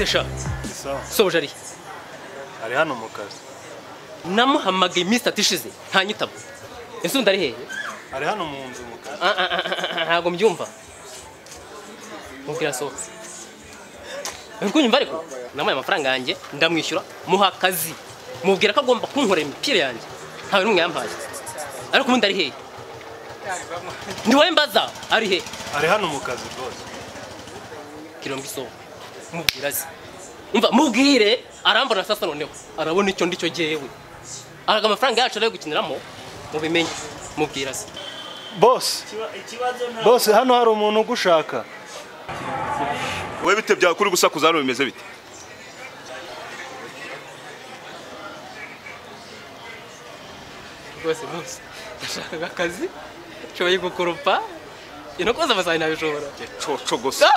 sha isawa sobuja arihe ari hano mu kazi namuhamagaye iminsi itatu ishize ntanyitaba ese undi ari hehe ari hano mu nzu mu kazi Ah, ah, ah, ah, ah, ntabwo mbyumva mubwira sohotse uri kunyumva ariko namuhaye amafaranga yanjye ndamwishyura muha akazi mubwira ko agomba kunkorera imipira yanjye ntawe n'umwe yampaye ariko ubundi ari hehe ni wowe mbaza ari hehe ari hano mu kazi rwose kirongo isoko mubwira azi umva mubwire arambona sasa noneho arabona icyo ndicyo jyewe araga amafaranga yacu ari gukiniramo mubimenye mubwira azi bose bose hano hari umuntu ugushaka wowe bite byawe kuri gusakuza hano bimeze bite rwose bose ndashaka akazi nshoboye gukoropa ino koza amasaha ntabishobora coco gusa